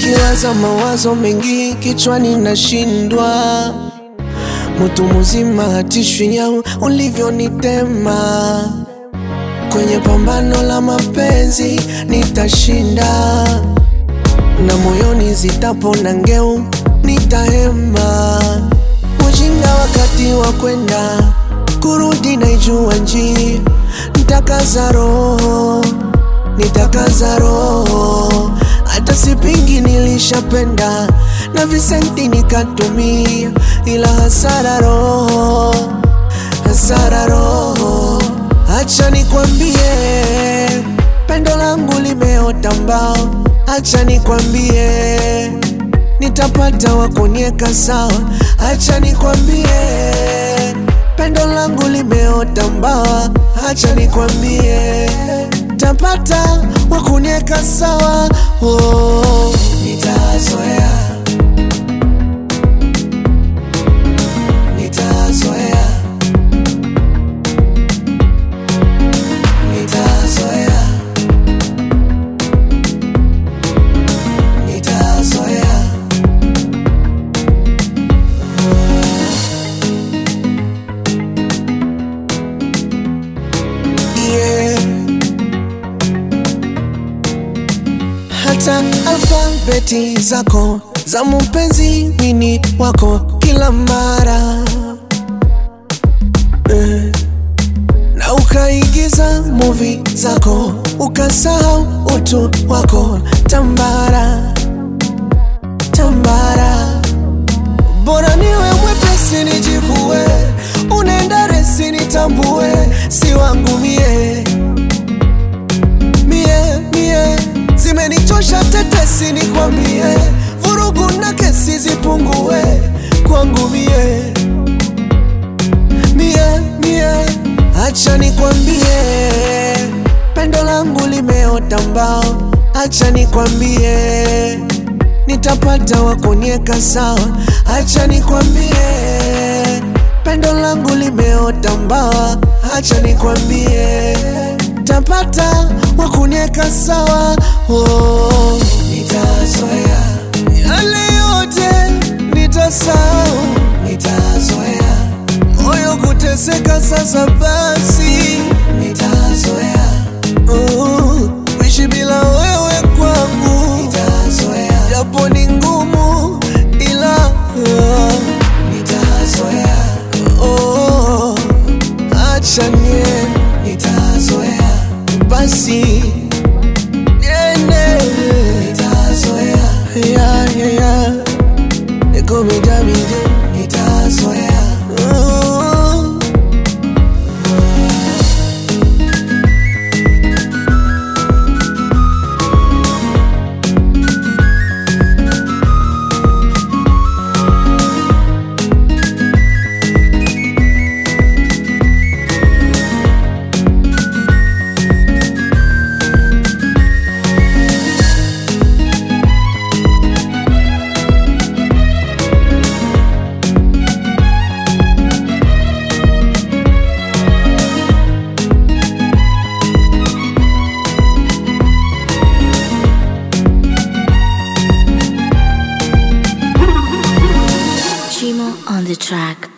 nikiwaza mawazo mengi kichwani nashindwa, mtu mzima hatishwi nyau ulivyonitema kwenye pambano la mapenzi nitashinda, na moyoni zitapona ngeu nitahema. Ujinga wakati wa kwenda kurudi, naijua njia, nitakaza roho, nitakaza roho, hata sipingi, nilishapenda na visenti nikatumia, ila hasara roho, hasara roho Acha nikwambie, pendo langu limeota mbao. Acha nikwambie, nitapata wa kunieka sawa. Acha nikwambie, pendo langu limeota mbao. Acha nikwambie, tapata wa kunieka sawa. Oh, nitazoea, nitazoea nitazoea, nitazoea. Yeah. Hata alfabeti zako za mpenzi mini wako kila mara eh na ukaigiza muvi zako ukasahau utu wako. Tambara tambara, bora niwe mwepesi nijivue, unaenda resi nitambue, si wangu mie mie mie, zimenichosha tetesi, nikwambie, vurugu na kesi zipungue kwangu mie mie mie Acha nikwambie, pendo langu limeota mbao. Acha nikwambie, nitapata wa kunieka sawa. Acha nikwambie, pendo langu limeota mbao. Acha nikwambie, tapata wa kunieka sawa. Oh, nitazoea yale yote, nitasahau, nitazoea moyo kuteseka sasa, basi nitazoea. Uh, kuishi bila wewe kwangu nitazoea, japo ni ngumu, ila uh, nitazoea. Oh, acha nie nitazoea, basi niende nitazoea. Yeah, yeah, yeah. Eko midamide nitazoea. Uh, Chimo on the track.